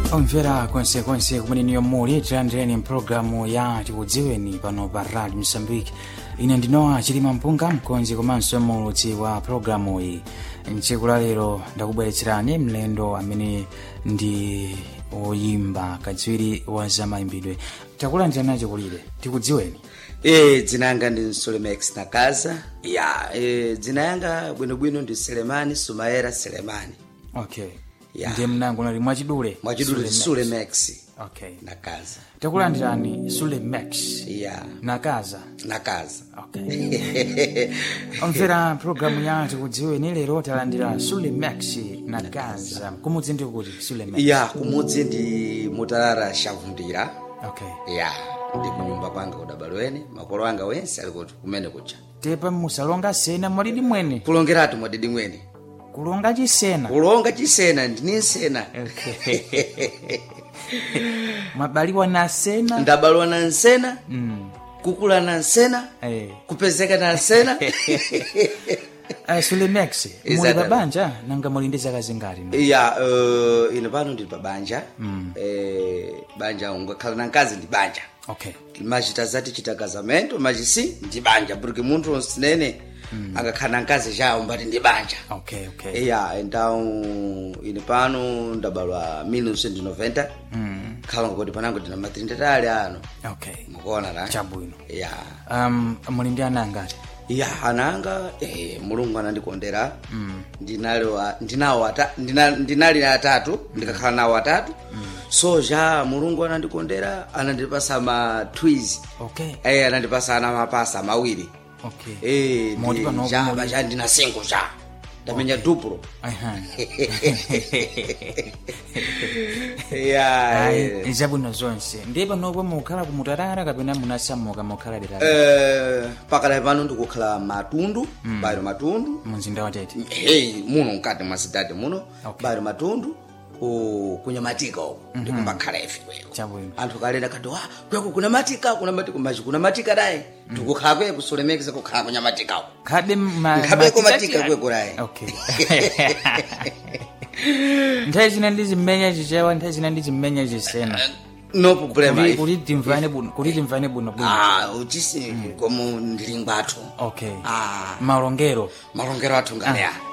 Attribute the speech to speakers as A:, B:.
A: omvera konsekonse kumene niyo muli tilandireni mpulogalamu ya tikudziweni pano pa radio msambiki ine ndinowa chilima mpunga mkonzi komanso mulutsi wa pulogalamu iyi mtsiku la lero ndakubweretserani mlendo amene ndi woyimba kadziwiri wa zamayimbidwe takulandirani chikulire tikudziweni
B: e dzina yanga ndi sulemex nakaza ya e, dzina yanga bwinobwino ndi selemani sumaera selemani
A: okay
B: Ya.
A: ndiye mnango nali mwachidule
B: mwachidule
A: Sulemex.
B: sulemex
A: okay
B: nakaza
A: takulandirani sulemex
B: ya
A: nakaza
B: nakaza
A: okay omvera pulogalamu ya tikudziweni lero talandira sulemex nakaza kumudzi ndi kuti sulemex
B: ya kumudzi ndi mutalala shavundira
A: okay
B: ya ndi kunyumba kwanga kudabalweni makolo anga wense ali kuti kumene kucha
A: tepa musalonga sena mwalidi mwene
B: kulongeratu mwadidi mwene
A: kulonga chisena
B: kulonga chisena ndini nsena
A: mwabaliwa na sena
B: ndabalwa na nsena
A: Mm.
B: kukula na nsena
A: Eh.
B: kupezeka na nsena
A: Uh, sulemex muli
B: Exactly.
A: pabanja nanga muli ndi zaka zingati
B: ya uh, ine pano ndili pa banja mm. eh, banja ungakhala na mkazi ndi banja
A: okay
B: machita zati chita kazamento machisi ndi banja porque munthu onsinene mm. angakhala na mkazi chawo mbati ndi banja
A: okay okay
B: ya então ine pano ndabalwa 1990 mm. khala ngoti panango ndina matrindatali ano
A: okay
B: mukuona ta
A: chabwino
B: ya
A: um, muli ndi ana angati
B: ya ananga eh, mulungu anandikondera mm. ndinali wa- ndinawo ata- ndina- ndinali atatu ndikakhala nawo atatu mm. so ja mulungu anandikondera anandipasa ma twiz
A: okay
B: eh, anandipasa ana mapasa mawiri
A: okay
B: eh,
A: Moti pano
B: ja
A: muli-
B: baja ndina singo ja ndamenya duplo
A: Aha.
B: ya
A: Ayi,
B: eh.
A: zabwino zonse ndiye panopo mukhala kumutarara kapena munasamuka mukhala dera
B: Eh, pakadali pano ndikukhala matundu mm. bairo matundu
A: mumzinda watete
B: hey, muno mkati mwa sidadi muno
A: Okay.
B: bairo matundu ku kunyamatika uko ndikumbakhala ife kweko
A: chabwino
B: anthu kalenda kati wa kweko kunamatika kunamatika machi kunamatika dayi ndikukhala kweko sulemekeza kukhala kunyamatika uko
A: khabe ma-
B: Nkhabeko
A: matika-
B: matika kweko layi.
A: okay nthawi zina ndizimenya chichewa nthawi zina ndizimenya chisena
B: no problema
A: Kuti-
B: ife.
A: kuti timvane bwino kuti timvane bwino bwino
B: ah uchisi komo ndilingwa athu
A: okay
B: ah
A: malongero
B: malongero athu ngaleya